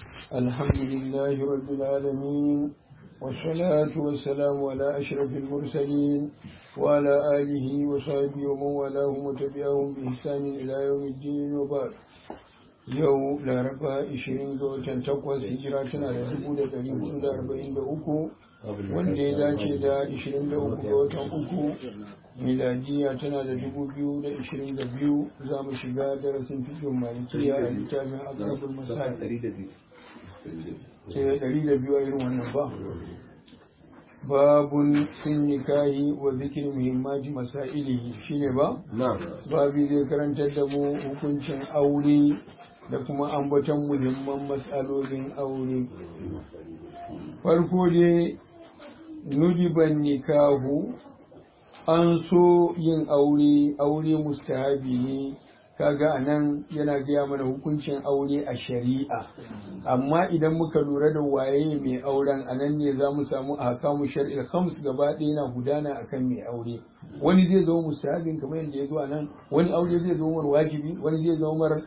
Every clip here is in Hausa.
الحمد لله رب العالمين والصلاة والسلام على أشرف المرسلين وعلى آله وصحبه ومن والاهم وتبعهم بإحسان إلى يوم الدين وبعد yau laraba 20 ga watan takwas hijira tana da 1443 wanda ya dace da 23 ga watan uku miladiya tana da 2022 za mu shiga darasin fikin malikiya a littafin aksabul masar 102 a irin wannan ba babun fin nikahi wa zikirin muhimmaji masailihi shine ba babi zai karantar da mu hukuncin aure da kuma ambaton muhimman matsalolin aure farko dai nudiban nikahu an so yin aure aure mustahabi ne kaga anan yana gaya mana hukuncin aure a shari'a amma idan muka lura da waye mai auren anan ne za mu samu ahkamu shar'il khams gaba ɗaya na gudana akan mai aure wani zai zama mustahabin kamar yadda ya zo anan wani aure zai zama mar wajibi wani zai zama mar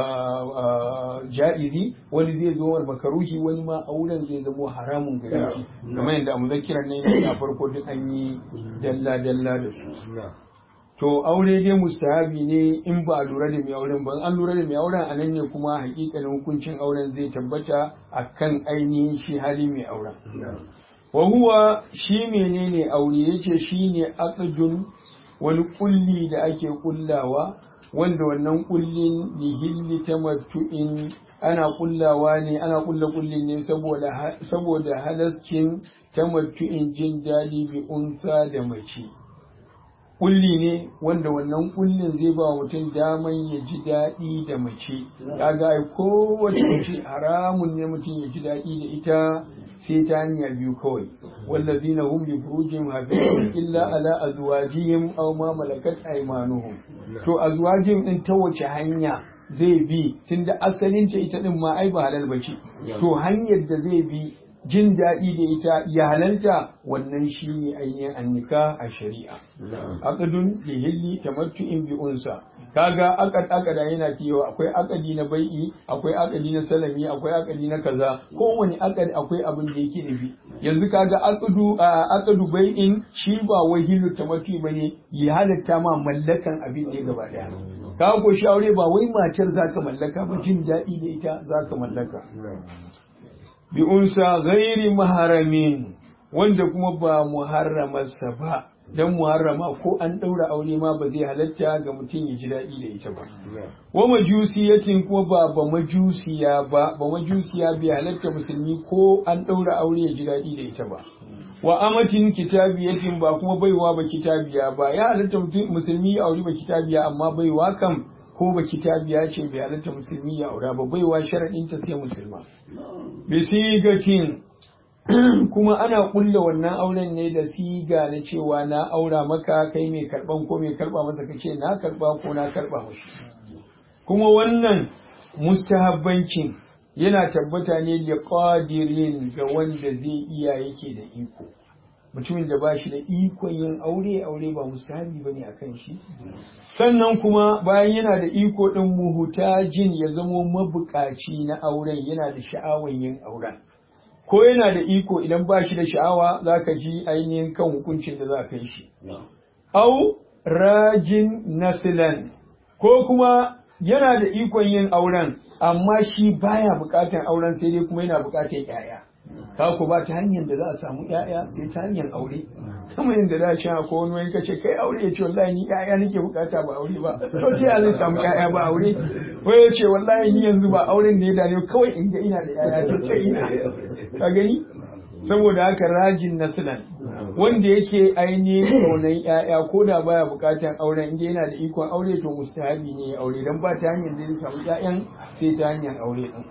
ja'izi wani zai zama mar makaruhi wani ma auren zai zama haramun gare shi kamar yadda a muzakkiran nan a farko duk an yi dalla dalla da su to aure dai mustahabi ne in ba a lura da mai auren ba an lura da mai auren a nan ne kuma hakikanin hukuncin auren zai tabbata a kan ainihin shi hali mai auren wa huwa shi menene aure yace shine aqdun wani kulli da ake kullawa wanda wannan kullin lihilli tamattu'in ana kullawa ne ana kulla kullin ne saboda saboda halascin tamattu'in jin dadi bi unsa da mace kulli ne wanda wannan kullin zai ba mutum daman ya ji daɗi da mace kaga ai kowace mace haramun ne mutum ya ji daɗi da ita sai ta hanya biyu kawai wallazina hum li furujihim hafizun illa ala azwajihim aw ma malakat aymanuhum to azwajihim din ta wace hanya zai bi tunda asalin ta ita din ma ai ba halal bace to hanyar da zai bi jin daɗi da ita ya halalta wannan shi ne ainihin annika a shari'a. Akadun da hilli tamattu'in bi unsa. Kaga akad akada yana cewa akwai akadi na bai'i, akwai akadi na salami, akwai akadi na kaza. Kowane akad akwai abin da yake nufi. Yanzu kaga akadu akadu bai'in shi ba wai hillu tamattu bane ya halatta ma mallakan abin ne gaba daya. Ka ko shi aure ba wai matar zaka mallaka ba jin daɗi da ita zaka mallaka. bi unsa gairi maharamin wanda kuma ba muharramarsa ba dan muharrama ko an ɗaura aure ma ba zai halatta ga mutum ya ji daɗi da ita ba wa majusiyatin kuma ba ba majusiya ba ba majusiya bai halatta musulmi ko an ɗaura aure ya ji daɗi da ita ba wa amatin kitabiyatin ba kuma baiwa ba kitabiya ba ya halatta musulmi ya aure ba kitabiya amma baiwa kam ko ba kitabiya ce bai halatta musulmi ya aura ba baiwa sharaɗin ta sai musulma bisigatin kuma ana kulla wannan auren ne da siga na cewa na aura maka kai mai karban ko mai karba masa kace na karba ko na karba mashi kuma wannan mustahabbancin yana tabbata ne da qadirin ga wanda zai iya yake da iko mutumin da ba shi da ikon yin aure aure ba mustahabi ba ne a kan shi sannan kuma bayan yana da iko ɗin muhutajin ya zamo mabukaci na auren yana da sha'awan yin auren ko yana da iko idan ba shi da sha'awa za ka ji ainihin kan hukuncin da za ka yi shi au rajin nasilan ko kuma yana da ikon yin auren amma shi baya bukatan auren sai dai kuma yana bukatan 'ya'ya ka ku ba ta hanyar da za a samu ƴaƴa sai ta hanyar aure kamar yadda da sha ko wani wani kace kai aure ya ce wallahi ni ƴaƴa nake bukata ba aure ba to ce ya zai samu ƴaƴa ba aure ko ya ce wallahi ni yanzu ba auren ne da ne kawai in ga ina da ƴaƴa to ce ina ka gani saboda haka rajin nasilan wanda yake ainihin kaunan ƴaƴa ko da baya bukatan auren inda yana da ikon aure to mustahabi ne ya aure dan ba ta hanyar da zai samu ƴaƴan sai ta hanyar aure din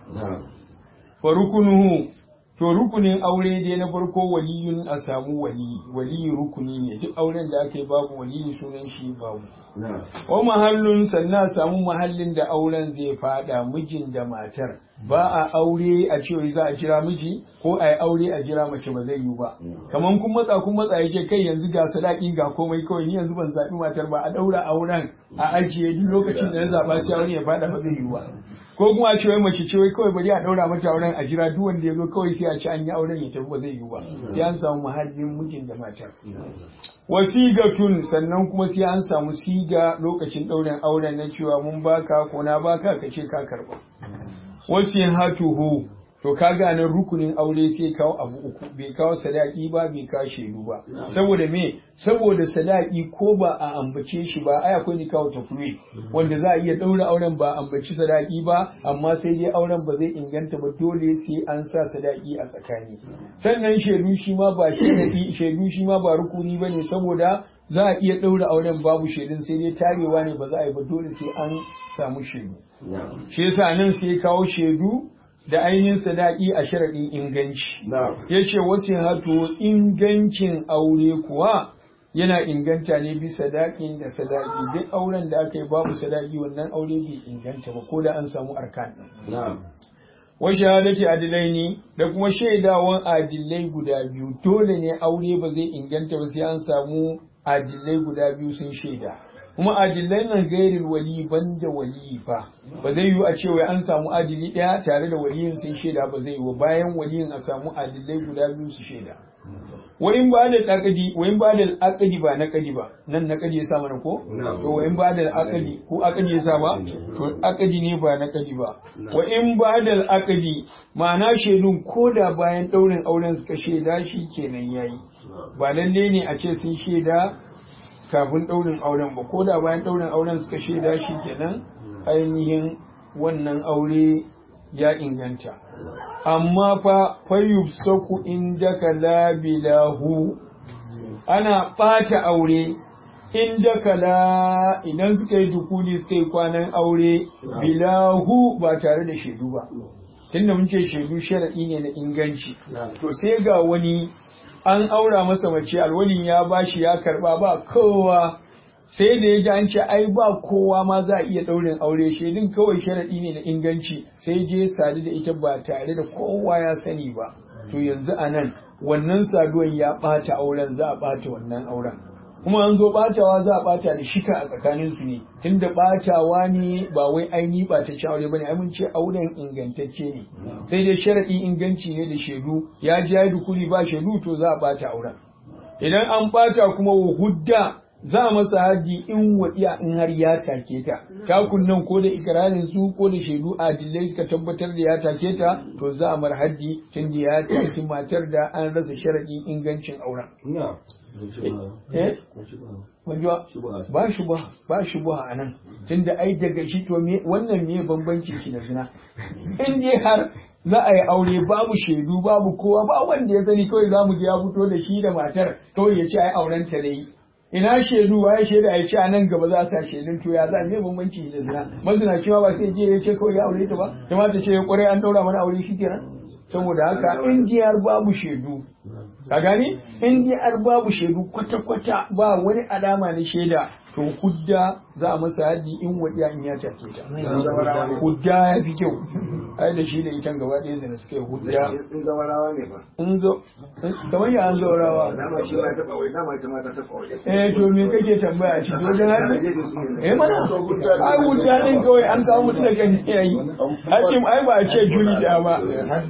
fa rukunuhu To rukunin aure dai na farko waliyun a samu waliyi, waliyi rukuni ne, duk auren da aka yi babu waliyi sunan shi babu. Wa mahallun sannan a samu mahallin da auren zai fada mijin da matar. Ba a aure a cewa za a jira miji ko a yi aure a jira mace ba zai yi ba. Kaman kun matsa kun matsa yake kai yanzu ga sadaki ga komai kawai ni yanzu ban zaɓi matar ba a ɗaura auren a ajiye duk lokacin da na zaɓa sai auren ya fada ba zai yi ba. ko kuma a ce wai mace ce wai kawai bari a daura mata auren a jira duk wanda ya zo kawai sai a ci an yi auren ya tafi ba zai yiwu ba sai an samu mahallin mijin da matar wasigatun sannan kuma sai an samu siga lokacin ɗaurin auren na cewa mun baka ko na baka ka ce ka karba wasin hatuhu to kaga nan rukunin aure sai kawo abu uku bai kawo sadaki ba bai kawo shaidu ba saboda me saboda sadaki ko ba a ambace shi ba ai akwai ni kawo tafri wanda za a iya daura auren ba ambaci sadaki ba amma sai dai auren ba zai inganta ba dole sai an sa sadaki a tsakani sannan shaidu shi ma ba shaidu shaidu shi ma ba rukuni bane saboda za a iya daura auren babu shaidun sai dai tarewa ne ba za a yi ba dole sai an samu shaidu shi yasa nan sai kawo shaidu da ainihin sadaki a sharaɗin inganci. Ya ce wasu hato ingancin aure kuwa yana inganta ne bi sadakin da sadaki duk auren da aka yi babu sadaki wannan aure bai inganta ba ko da an samu arkan. Wa shahadati adilai ne da kuma shaidawan adilai guda biyu dole ne aure ba zai inganta ba sai an samu adilai guda biyu sun shaida. kuma adilai nan gairin wali ban da wali ba ba zai yiwu a ce wai an samu adili ɗaya tare da waliyin sun shaida ba zai yiwu bayan waliyin a samu adilai guda biyu su shaida wa in ba da akadi wa in ba da akadi ba na kadi ba nan na kadi ya sa mana ko to wa in ba da akadi ko akadi ya sa ba to akadi ne ba na kadi ba wa in ba da akadi ma'ana shaidun ko da bayan daurin auren suka shaida shi kenan yayi ba lalle ne a ce sun shaida kafin ɗaurin auren ba ko da bayan ɗaurin auren suka shaida shi kenan ainihin wannan aure ya inganta amma fa fayyub saku inda ka labilahu ana ɓata aure inda kala idan suka yi dukuli suka yi kwanan aure bilahu ba tare da shaidu ba tunda mun ce shaidu sharaɗi ne na inganci to sai ga wani an aura masa mace alwalin ya bashi ya karba ba kowa sai da ya ji an ce ai ba kowa ma za a iya ɗaurin aure shaidun kawai sharaɗi ne na inganci sai je sadu da ita ba tare da kowa ya sani ba to yanzu a nan wannan saduwan ya ɓata auren za a ɓata wannan auren kuma an zo ɓatawa za a ɓata da shika a tsakanin su ne tunda ɓatawa ne ba wai aini ɓatacce aure bane ai mun ce auren ingantacce ne sai dai sharaɗi inganci ne da shaidu ya ji ya dukuri ba shaidu to za a ɓata auren idan an ɓata kuma wa hudda za a masa haji in waɗiya in har ya take ta takun nan ko da ikirarin su ko da shaidu adillai suka tabbatar da ya take ta to za a mar haji tun da ya take matar da an rasa sharaɗin ingancin auren ba shi ba ba shi ba a nan tun da ai daga shi to me wannan me bambanci shi da zina in dai har za a yi aure babu shaidu babu kowa ba wanda ya sani kawai za mu je ya fito da shi da matar kawai ya ce ai auren ta dai ina shaidu waye shaida ya ce a nan gaba za a sa shaidun to ya za me bambanci da zina mazina cewa ba sai je ya ce kawai ya aure ta ba kuma ta ce kwarai an daura mana aure shi kenan saboda haka in jiyar babu shaidu ka gani in jiyar babu shaidu kwata-kwata ba wani alama na shaida to hudda za a masa haddi in wadiya in ya take ta hudda ya fi kyau ai da shi da ita gaba ɗaya zina suka yi hudda in zawarawa ne ba in zo kamar ya an zaurawa dama shi ma taɓa wai dama ita ma ta taɓa wai eh to me kake tambaya shi wajen haddi eh mana ai hudda din kawai an kawo mutu da kan yayi hashim ai ba a ce juri da ba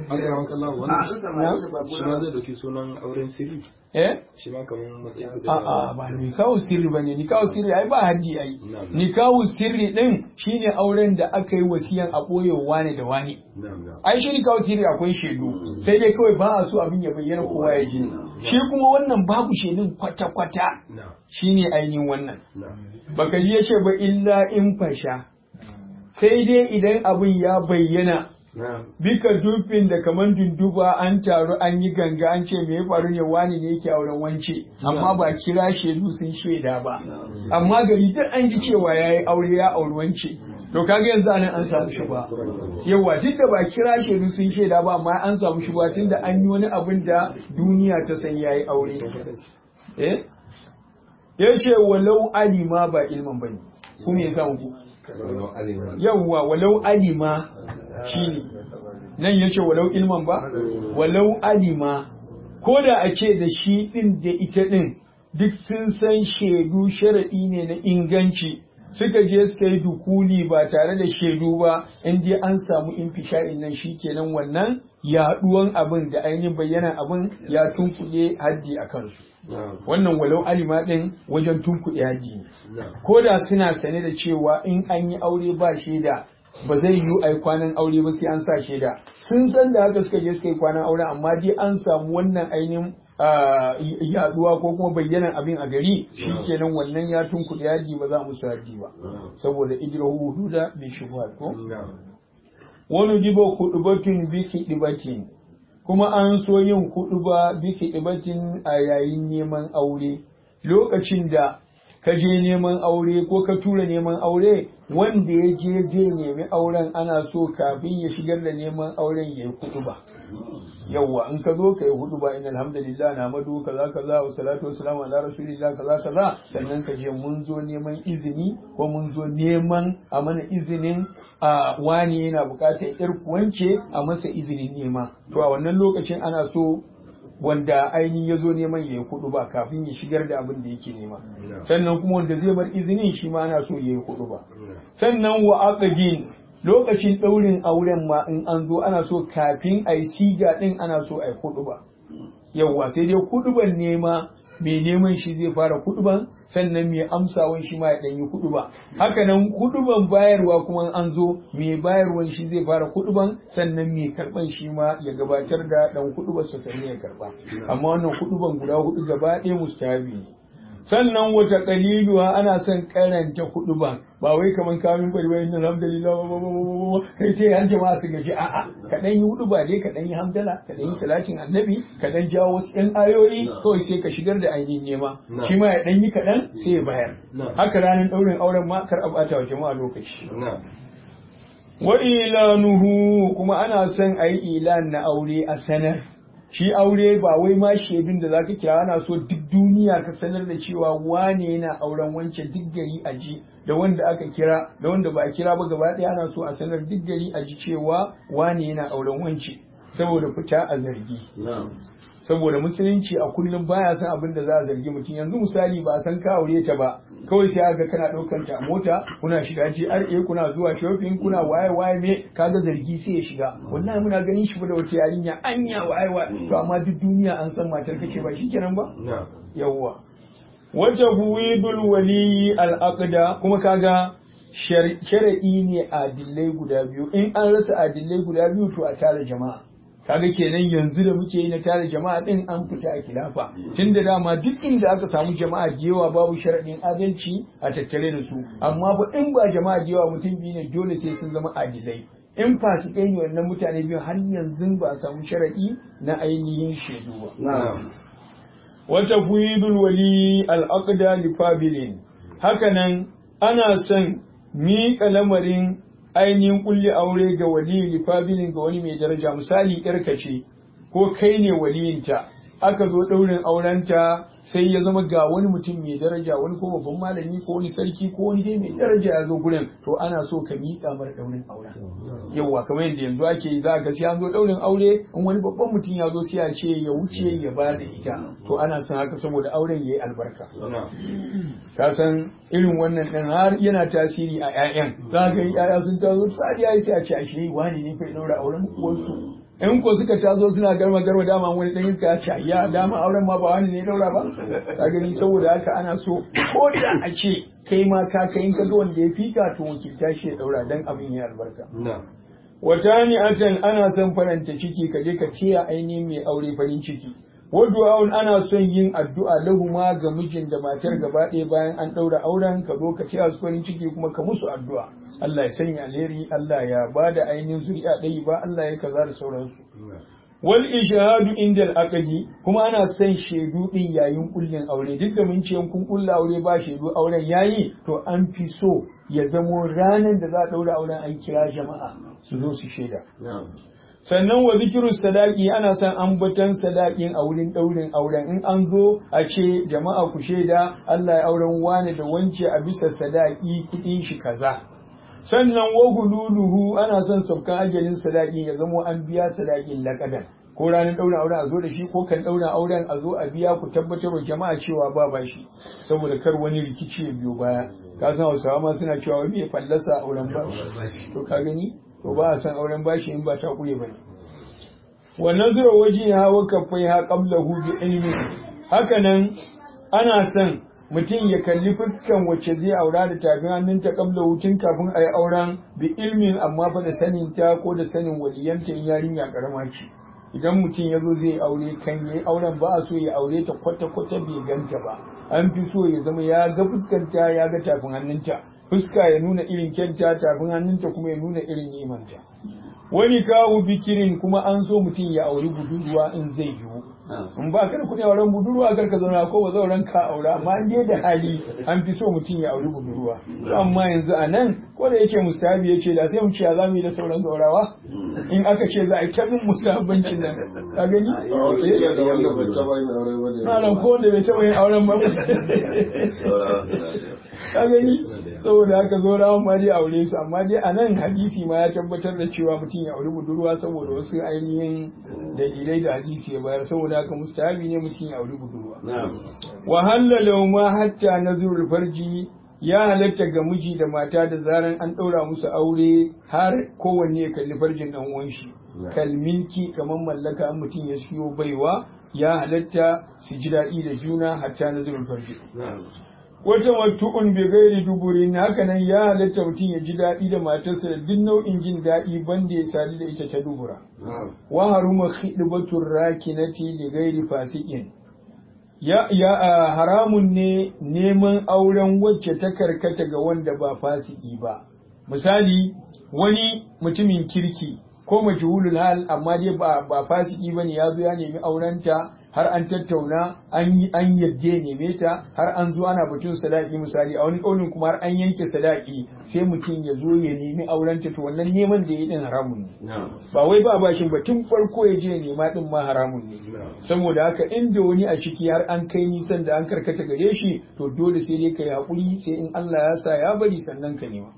shi ma zai dauki sunan auren sirri eh shi ma kamar matsayin su A'a ba ni kawo sirri ba ne, ni kawo sirri ai ba haddi ai. Ni kawo sirri ɗin shine auren da aka yi wasiyan a ɓoye wane da wane. Ai shi ni kawo sirri akwai shaidu, sai dai kawai ba a so abin ya bayyana kowa ya ji. Shi kuma wannan babu shaidun kwata-kwata shine ainihin wannan. Baka ji ya ce ba illa in fasha. Sai dai idan abin ya bayyana bika dufin da kaman dunduba an taru an yi ganga an ce me ya faru ne wani ne yake auren wance amma ba kira shaidu sun shaida ba amma gari duk an ji cewa yayi aure ya auri wance to kaga yanzu anan an samu shi ba yawa duk da ba kira shaidu sun shaida ba amma an samu shi ba tunda an yi wani abin da duniya ta san yayi aure eh yace walau alima ba ilman bane kuma ya samu ku yawwa walau alima shine nan yace walau ilman ba walau alima ko da a ce da shi din da ita din duk sun san shaidu sharadi ne na inganci suka je suka yi dukuli ba tare da shaidu ba in dai an samu infisha'in nan shikenan wannan yaduwan abin da ainihin bayyana abin ya tunkuɗe haddi a kansu wannan walau alima ɗin wajen tunkuɗe haddi ne ko da suna sane da cewa in an yi aure ba shaida ba zai yiwu a yi kwanan aure ba sai an sa shaida sun san da haka suka je suka yi kwanan aure amma dai an samu wannan ainihin yaduwa ko kuma bayyanan abin a gari shi kenan wannan ya tunkuɗe haddi ba za mu su haddi ba saboda ijrahu hududa bi shubhat ko wani jibo kudubatin biki dibatin kuma an so yin kuduba biki dibatin a yayin neman aure lokacin da ka je neman aure ko ka tura neman aure wanda ya je zai nemi auren ana so kafin ya shigar da neman auren ya yi kuduba yawwa in ka zo ka yi huduba in alhamdulillah na madu kaza kaza wa salatu wa salamu ala rasulillah kaza kaza sannan ka je mun zo neman izini ko mun zo neman a mana izinin a wani yana bukatar yar kuwance a masa izinin nema to a wannan lokacin ana so wanda ainihin ya zo neman ya yi kudu ba kafin ya shigar da abin da yake nema sannan kuma wanda zai bar izinin shi ma ana so ya yi kudu ba sannan wa aqdin lokacin ɗaurin auren ma in an zo ana so kafin a yi siga ɗin ana so a yi kudu ba yawwa sai dai kuduban nema mai neman shi zai fara kuduban sannan mai amsawan shi ma ya ɗanyi kuduba haka nan kuduban bayarwa kuma an zo mai bayarwan shi zai fara kuduban sannan mai karban shi ma ya gabatar da ɗan kudubar sa sannan ya karba amma wannan kuduban guda hudu gaba ɗaya mustahabi ne sannan wata kaliluwa ana son karanta kuduban ba wai kaman kamin bari wai alhamdulillah kai ce an jama'a su gaji a'a ka dan yi hudu ba dai ka dan yi hamdala ka dan yi salatin annabi ka dan jawo wasu ɗan ayoyi kawai sai ka shigar da ainihin nema shi ma ya dan yi kaɗan sai ya bayar haka ranar ɗaurin auren ma kar a bata wa jama'a lokaci wa ilanuhu kuma ana son a yi ilan na aure a sanar shi aure ba wai ma shaidun da zaka kira ana so duk duniya ka sanar da cewa wane yana auren wancan duk gari a ji da wanda aka kira da wanda ba a kira ba gaba ɗaya ana so a sanar duk gari a ji cewa wane yana auren wance saboda fita a zargi saboda musulunci a kullum baya san abin da za a zargi mutum yanzu misali ba a san ka aure ta ba kawai sai aka kana ɗaukar ta a mota kuna shiga GRA kuna zuwa shopping kuna waye waye me kaga zargi sai ya shiga wallahi muna ganin shi da wata yarinya anya waye waye to amma duk duniya an san matar kace ba shikenan ba yawwa wata huwidul waliyi al kuma kaga shari'i ne adillai guda biyu in an rasa adillai guda biyu to a tare jama'a kaga kenan yanzu da muke yi na tare jama'a din an fita a kilafa tunda dama duk inda aka samu jama'a da yawa babu sharadin adalci a tattare da su amma ba in ba jama'a da yawa mutum biyu ne dole sai sun zama adilai in fasikai ne wannan mutane biyu har yanzu ba a samu sharadi na ainihin shaidu ba wata fuidul wali al-aqda li fabilin hakanan ana son miƙa lamarin ainihin kulli aure ga wali lifabilin ga wani mai daraja misali yarka ce ko kai ne waliyinta aka zo ɗaurin aurenta sai ya zama ga wani mutum mai daraja wani ko babban malami ko wani sarki ko wani dai mai daraja ya zo gurin to ana so ka miƙa mara ɗaurin auren yawwa kamar yadda yanzu ake yi za ka sai an zo ɗaurin aure in wani babban mutum ya zo sai a ce ya wuce ya ba da ita to ana son haka saboda auren ya yi albarka ka san irin wannan ɗin har yana tasiri a 'ya'yan za ka yi 'ya'ya sun tazo tsari ya yi sai a ce a shi wani ne fa ya ɗaura auren wasu in ko suka tazo suna garma garma dama wani dan iska ya ce ya dama auren ma ba wani ne daura ba ka gani saboda haka ana so ko da a ce kai ma ka kai in ka ga wanda ya fika to wakilta shi ya daura dan abin ya albarka wata ni atan ana son faranta ciki ka je ka tiya ainihin mai aure farin ciki Wadu'a'un ana son yin addu'a lahuma ga mijin da matar gaba ɗaya bayan an ɗaura auren ka zo ka tiya su farin ciki kuma ka musu addu'a. Allah ya sanya alheri, Allah ya ba da ainihin zuri'a ɗaya ba, Allah ya kaza da sauransu. Wal ishahadu inda al'aqdi kuma ana son shaidu ɗin yayin kullin aure duk da mun ce kun kulla aure ba shaidu auren yayi to an fi so ya zamo ranar da za a ɗaura auren an kira jama'a su zo su shaida. sannan wa zikiru sadaki ana son ambatan sadakin a wurin ɗaurin auren in an zo a ce jama'a ku shaida Allah ya auren wane da wance a bisa sadaki kuɗin shi kaza sannan wa hululuhu ana son saukan ajalin sadakin ya zamo an biya sadakin laƙadan ko ranar ɗaurin auren a zo da shi ko kan ɗaurin auren a zo a biya ku tabbatar wa jama'a cewa ba ba shi saboda kar wani rikici ya biyo baya ka san hausawa ma suna cewa wai me fallasa auren bashi to ka gani to ba a san auren bashi in ba ta kure ba wannan zura waje ya hawa kafai ha qablahu bi ilmi haka nan ana son mutum ya kalli fuskan wacce zai aura da tafin hannunta kabla hutun kafin a yi auren bi ilmin amma fa da sanin ta ko da sanin waliyanta in yarinya karama ce idan mutum ya zo zai aure kan ya yi auren ba a so ya aure ta kwata-kwata bai ganta ba an fi so ya zama ya ga fuskanta ya ga tafin hannunta fuska ya nuna irin kyanta tafin hannunta kuma ya nuna irin nimanta wani kawo bikirin kuma an so mutum ya auri budurwa in zai yiwu in ba ka da kuɗi auren budurwa kar ka zauna ko ba zauren ka aura amma in dai da hali an fi so mutum ya auri budurwa to amma yanzu a nan ko da yake mustahabi ya ce da sai mu ce za mu yi da sauran gaurawa in aka ce za a yi ta bin mustahabbancin nan ka gani malam ko wanda bai taɓa yin auren ba ka gani saboda haka zo rawan ma dai aure su amma dai a nan hadisi ma ya tabbatar da cewa mutum ya auri budurwa saboda wasu ainihin dalilai da hadisi ya bayar saboda haka mustahabi ne mutum ya auri budurwa wa halala ma hatta nazrul farji ya halatta ga miji da mata da zaran an ɗaura musu aure har kowanne ya kalli farjin ɗan uwan shi kalminki kamar mallaka an mutum ya siyo baiwa ya halatta su ji daɗi da juna hatta nazrul farji wata matu'un bi gairi duburin haka nan ya halatta mutum ya ji daɗi da matarsa da duk nau'in jin daɗi banda ya sadu da ita ta dubura wa haruma khidbatur rakinati li gairi fasiqin ya ya haramun ne neman auren wacce ta karkata ga wanda ba fasiki ba misali wani mutumin kirki ko majhulul hal amma dai ba ba fasiki bane ya zo ya nemi aurenta har an tattauna an yi an yadda neme ta har an zo ana batun sadaki misali a wani kaunin kuma har an yanke sadaki sai mutum ya zo ya nemi aurenta to wannan neman da ya din haramun ne ba wai ba bashin ba tun farko ya je nema din ma haramun ne saboda haka inda wani a ciki har an kai nisan da an karkata gare shi to dole sai dai ka yi hakuri sai in Allah ya sa ya bari sannan ka nema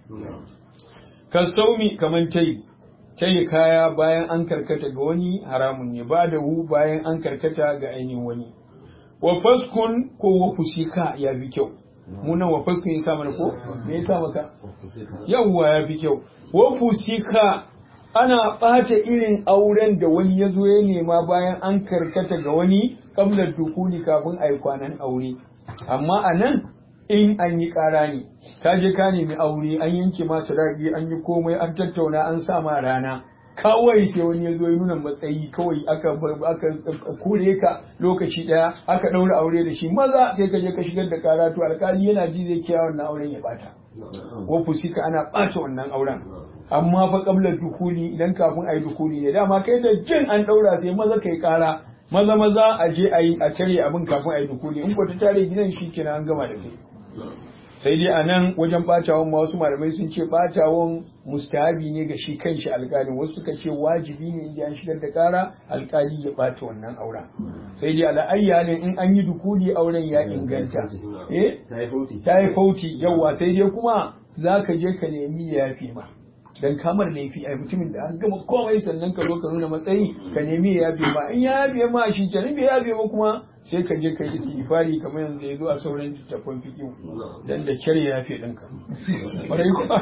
ka saumi kaman tayi tayi kaya bayan an karkata ga wani haramun ne ba da hu bayan an karkata ga ainihin wani wa faskun ko wa fusika ya fi kyau munan wa faskun ya sa mana ko me ya sa maka yawwa ya fi kyau wa fusika ana ɓata irin auren da wani ya zo ya nema bayan an karkata ga wani kamlar dukuli kafin a yi kwanan aure amma a nan in an yi ƙara ne ka je ka nemi aure an yanke ma sadaki an yi komai an tattauna an sa ma rana kawai sai wani ya zo ya nuna matsayi kawai aka aka kore ka lokaci daya aka ɗaura aure da shi maza sai ka je ka shigar da ƙara to alƙali yana ji zai kiya wannan auren ya bata wa fusika ana ɓata wannan auren amma fa qabla dukuli idan kafin ayi dukuli ne dama kai da jin an ɗaura sai maza kai ƙara maza maza a je a yi a tare abin kafin ayi dukuli in ko ta tare gidan shi kenan an gama da kai sai dai a nan wajen ɓatawan ma wasu malamai sun ce ɓatawan mustahabi ne ga shi kanshi alƙalin wasu suka ce wajibi ne idan an shigar da ƙara alƙali ya ɓata wannan auren sai dai ala'ayya ne in an yi dukuli auren ya inganta eh ta yi fauti yawa sai dai kuma za ka je ka nemi ya yafi ma dan kamar laifi ai mutumin da an gama komai sannan ka zo ka nuna matsayi ka nemi ya yafe ma in ya yafe ma shi kenan bai yafe ma kuma sai ka je ka yi istighfari kamar yanzu ya zo a sauran littattafan fiqh dan da kyar ya yafe ɗinka ƙwarai ko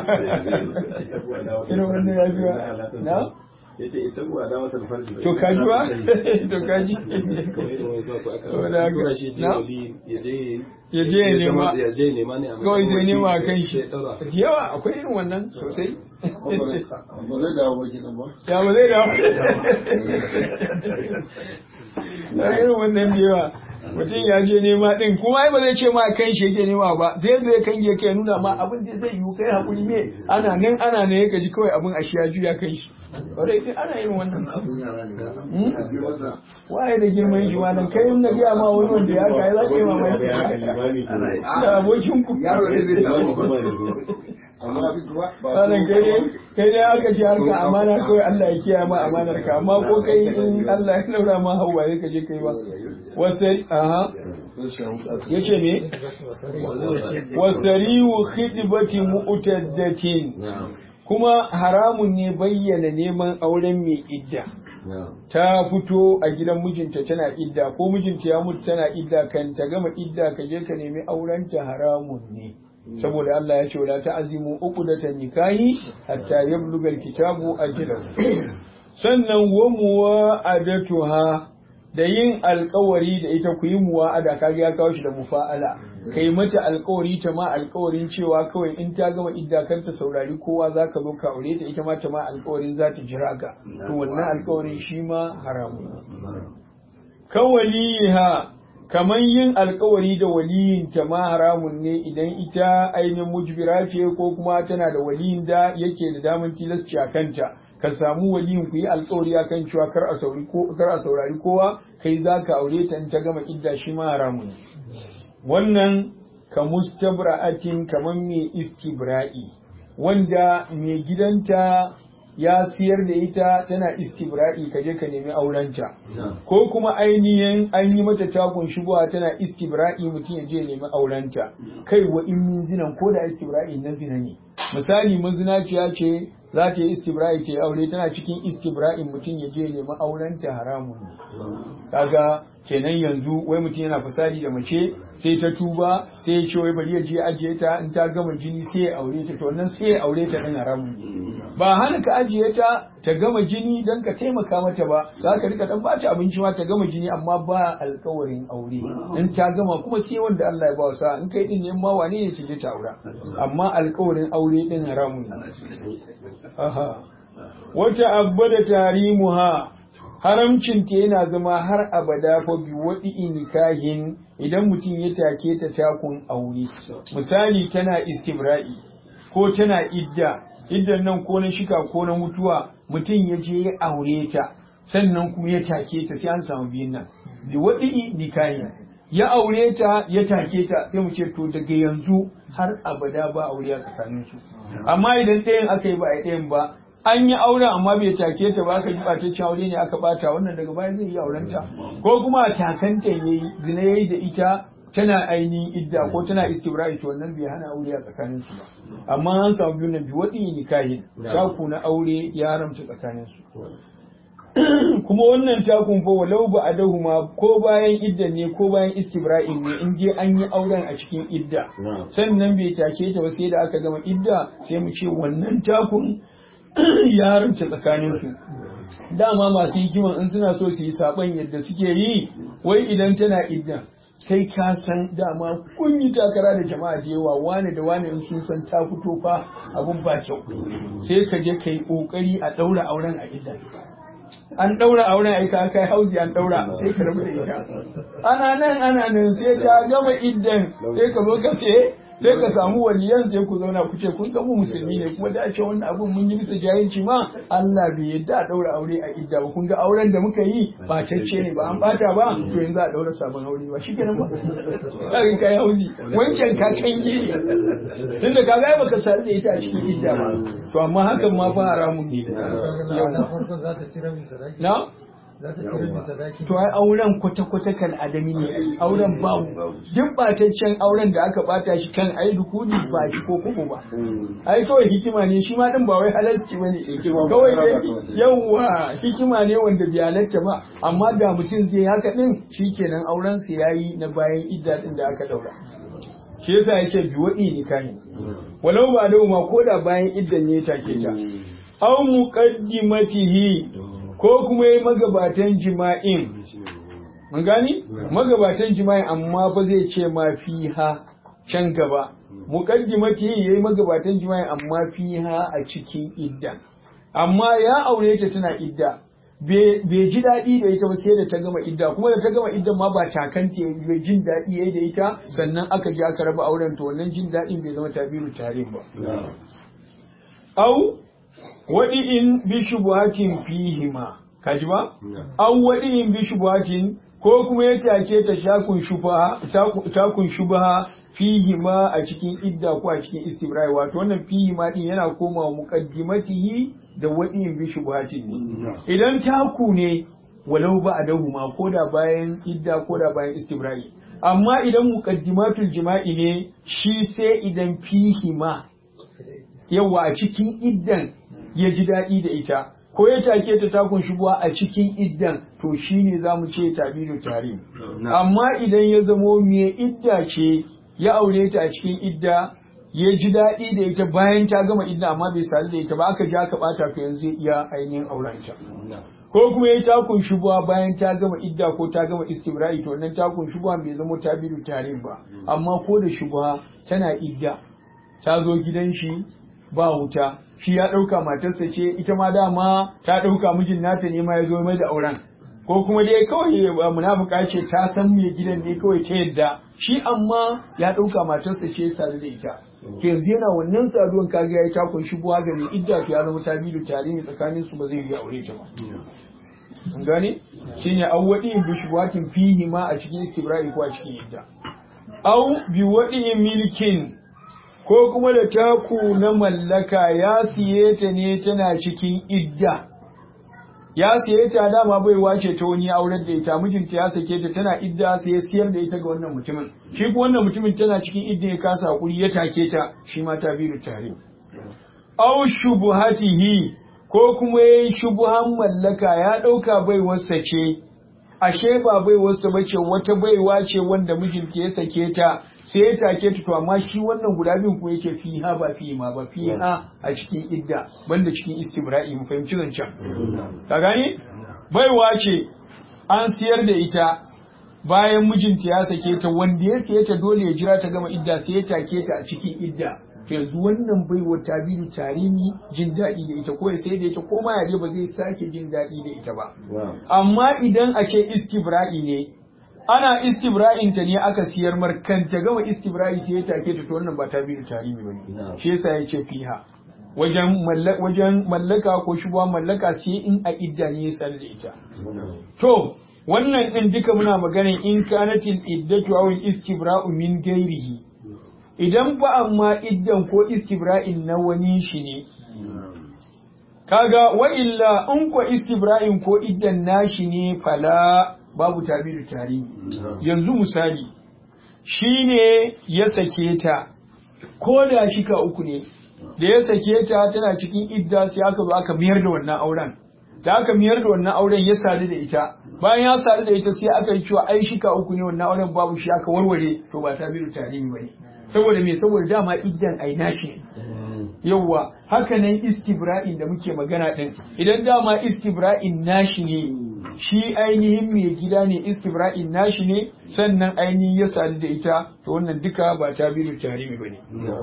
irin wannan ya biya na yace ita kuwa da mata farji to ka ji ba to ka ji saboda haka na ya je ya nema ya je nema ne kawai sai nema a kan shi ya daura. da yawa akwai irin wannan sosai ba zai dawo ba kenan ba ya ba zai dawo da irin wannan da yawa mutum ya je nema din kuma ai ba zai ce ma kan shi yake nema ba zai zai kan ya kai nuna ma abin da zai yi kai hakuri ne ana nan ana nan yake ji kawai abin a shi ya juya kan shi kwarai din ana yin wannan abin yara ne ga Hmm? a biyo masa waye da girman shi wannan kai in na gaya ma wani wanda ya kai za ka yi mamaki da abokin ku yaro ne zai dawo ba amma abin kuma ba Sanan kai dai kai dai aka ce harka amana kawai Allah ya kiyaye ma amanar ka amma ko kai in Allah ya laura ma hawa sai ka je kai ba wasai aha yace me wasariu khidbati mu'taddatin kuma haramun ne bayyana neman auren mai idda ta fito a gidan mijinta tana idda ko mijinta ya mutu tana idda kan ta gama idda ka je ka nemi aurenta haramun ne saboda Allah ya ce wala ta'zimu uqdatan nikahi hatta yablugha alkitabu ajalahu sannan wa muwa'adatuha da yin alkawari da ita ku yi muwa'ada kaga ya kawo shi da mufa'ala kai mata alkawari ta ma alkawarin cewa kawai in ta gama idda kar ta saurari kowa zaka zo ka aure ta ita ma ta ma alkawarin za ta jira ka to wannan alkawarin shi ma haramun kawaliha kamar yin alkawari da waliyin ta ma haramun ne idan ita ainihin mujbira ce ko kuma tana da waliyin da yake da daman tilasci a kanta ka samu waliyin ku yi alkawari akan cewa kar a saurari ko kar a saurari kowa kai zaka aure ta in ta gama idda shi ma haramun ne wannan ka mustabra'atin kamar mai istibra'i wanda mai gidanta ya siyar da ita tana istibra'i ka je ka nemi aurenta ko kuma ainihin an yi mata takun shigowa tana istibra'i mutum ya je ya nemi aurenta kai wa in min zinan ko da istibra'i na zina ne misali mazinaciya ce za ta yi istibra'i ta yi aure tana cikin istibra'in mutum ya je ya nemi aurenta haramun ne kaga kenan yanzu wai mutum yana fasadi da mace sai ta tuba sai ya ce wai bari ya je ajiye ta in ta gama jini sai ya aure ta to wannan sai ya aure ta din haramun ba hana ka ajiye ta ta gama jini dan ka taimaka mata ba za ka rika dan bata abinci ma ta gama jini amma ba alkawarin aure in ta gama kuma sai wanda Allah ya ba sa in kai din ne ma wane ne ce ta aura amma alkawarin aure din haramun aha wata abada tarimuha haramcinta yana zama har abada fa bi waɗi nikahin idan mutum ya take ta takun aure misali tana istibra'i ko tana idda iddan nan ko na shika ko na mutuwa mutum ya je ya aure ta sannan kuma ya take ta sai an samu biyun nan bi waɗi nikahin ya aure ta ya take ta sai mu ce to daga yanzu har abada ba aure a tsakaninsu amma idan ɗayan aka yi ba a ɗayan ba an yi aure amma bai take ta ba aka yi ɓataccen aure ne aka bata wannan daga baya zai yi aurenta ko kuma a takanta yayi zina yayi da ita tana ainihin idda ko tana istibra'i to wannan bai hana aure a tsakanin su ba amma an samu biyu nan bi wadi nikahi taku na aure ya haramta tsakanin su kuma wannan takun fa walau ba adahuma ko bayan idda ne ko bayan istibra'in ne in je an yi auren a cikin idda sannan bai take ta ba sai da aka gama idda sai mu ce wannan takun ya haramta tsakaninsu dama masu hikiman in suna so su yi saban yadda suke yi wai idan tana idda kai ka san dama kun yi takara da jama'a da yawa wane da wane in sun san ta fito fa abun ba kyau sai ka je kai kokari a daura auren a idda an daura auren aika kai hauji an daura sai ka rabu da ita ana nan ana nan sai ta gama iddan sai ka zo ka sai sai ka samu waliyan sai ku zauna ku ce kun ga mu musulmi ne kuma da ce wannan abun mun yi bisa jahilci ma Allah bai yadda a daura aure a idda ba kun ga auren da muka yi ba cacce ne ba an bata ba to yanzu a daura sabon aure ba shikenan ba kai kai hauzi wancan ka kange tunda ka ga baka sadu da ita a cikin idda ba to amma hakan ma fa haramun ne na To ai auren kwata-kwata kan adami ne, auren babu. Duk bataccen auren da aka bata shi kan ai dukuni ba shi ko kuma ba. Ai kawai hikima ne shi ma din ba wai halarci ba ne. Kawai dai yawwa hikima ne wanda bai halarta ba, amma da mutum zai haka din shi kenan auren sa yayi na bayan idda din da aka daura. Shi yasa yake biwaɗi nikahin. Walau ba da ma ko da bayan iddan ne take ta. Au muqaddimatihi ko kuma yi magabatan jima'in mun gani magabatan jima'in amma fa zai ce ma fiha can gaba muqaddimati yayi magabatan jima'in amma fiha a cikin idda amma ya aure ta tana idda bai ji daɗi da ita ba sai da ta gama idda kuma da ta gama idda ma ba takanta bai jin daɗi yayi da ita sannan aka ji aka raba auren to wannan jin daɗin bai zama tabiru tarin ba au waɗi'in bi shubuhatin fihima kaji ba an waɗi'in bi shubuhatin ko kuma ya take ta shakun shubaha takun shubaha fihima a cikin idda ko a cikin istibrai wato wannan fihima din yana komawa muqaddimatihi da waɗi'in bi shubuhatin ne idan taku ne walau ba a dahuma ko da bayan idda ko da bayan istibrai amma idan muqaddimatul jima'i ne shi sai idan fihima yawa a cikin iddan ya ji daɗi da ita ko ya take ta takun shubuwa a cikin iddan to shine za mu ce tabiru tare amma idan ya zamo me idda ce ya aure ta a cikin idda ya ji daɗi da ita bayan ta gama idda amma bai sadu da ita ba aka ja ka ɓata to yanzu zai iya ainihin auren ta ko kuma ya takun shubuwa bayan ta gama idda ko ta gama istibra'i to wannan takun shubuwa bai zama ta bidu tarin ba amma ko da shubuwa tana idda ta zo gidan shi ba wuta shi ya ɗauka matarsa ce ita ma dama ta ɗauka mijin nata ne ma ya zo mai da auren ko kuma dai kawai munafuka ce ta san me gidan ne kawai ta yadda shi amma ya ɗauka matarsa ce ya sadu da ita to yanzu yana wannan saduwan kaga ya yi takun shubuwa ga mai idda to ya zama ta bidu tare ne tsakanin su ba zai yi aure ta ba an gane shine awwadi bi shubuhatin fihi ma a cikin istibra'i ko a cikin idda au bi wadi milkin ko kuma da taku na mallaka ya siye ta ne tana cikin idda ya siye ta dama bai wace ta wani auren da ita mijinta ya sake ta tana idda sai ya siyar da ita ga wannan mutumin shi ko wannan mutumin tana cikin idda ya kasa hakuri ya take ta shi ma ta biyu tare au shubuhatihi ko kuma yayin shubuhan mallaka ya dauka bai wasa ce ashe ba bai wasu bace wata baiwa ce wanda mijinta ya sake ta sai ya take ta to amma shi wannan guda biyun ko yake fiha ba fi ma ba fiha a cikin idda banda cikin istibra'i mu fahimci zancen ka gani baiwa ce an siyar da ita bayan mijinta ya sake ta wanda ya siye ta dole ya jira ta gama idda sai ya take ta a cikin idda to yanzu wannan baiwa ta biyu tarimi jin daɗi da ita ko ya sai da ita ko ma ya ba zai sake jin daɗi da ita ba amma idan a ce istibra'i ne ana istibra'in ta ne aka siyar markan ta gama istibra'i sai ya take ta to wannan ba ta biyu tarimi ba ne shi yasa ya ce fiha wajen wajen mallaka ko shubuwa mallaka sai in a idda ne ya tsare da ita to wannan din duka muna magana in kanatil iddatu aw istibra'u min gairihi idan ba amma iddan ko istibra'in na wani shi ne kaga wa illa in ko istibra'in ko iddan nashi ne fala babu tabiru tarihi yanzu misali shine ya sake ta ko da shika uku ne da ya sake ta tana cikin idda sai aka zo aka miyar da wannan auren da aka miyar da wannan auren ya sadu da ita bayan ya sadu da ita sai aka yi cewa ai shika uku ne wannan auren babu shi aka warware to ba tabiru tarihi bane saboda me saboda dama iddan ai nashi yawwa haka nan istibra'in da muke magana din idan dama istibra'in nashi ne shi ainihin mai gida ne istibra'in nashi ne sannan ainihin ya sadu da ita to wannan duka ba ta biyu tarimi bane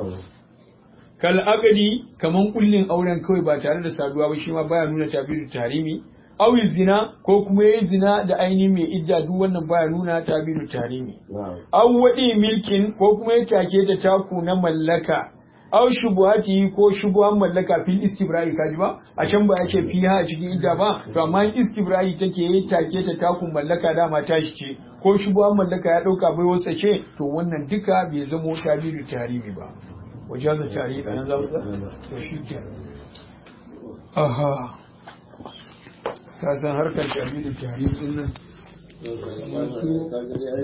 kal agadi kaman kullin auren kawai ba tare da saduwa ba shi ma baya nuna ta biyu tarimi awi zina ko kuma yayi zina da ainihin mai idda duk wannan baya nuna ta biyu tarimi aw wadi milkin ko kuma ya take ta taku na mallaka aw shubuhati ko shubuhan mallaka fil istibra'i kaji ba a can ba ya ce fiha a cikin idda ba to amma istibra'i take yi take ta takun mallaka dama tashi ce ko shubuhan mallaka ya dauka bai wasa ce to wannan duka bai zamo tabiru tarihi ba wajaza tarihi dan zamu to shi ke aha ka san harkar tabiru tarihi din nan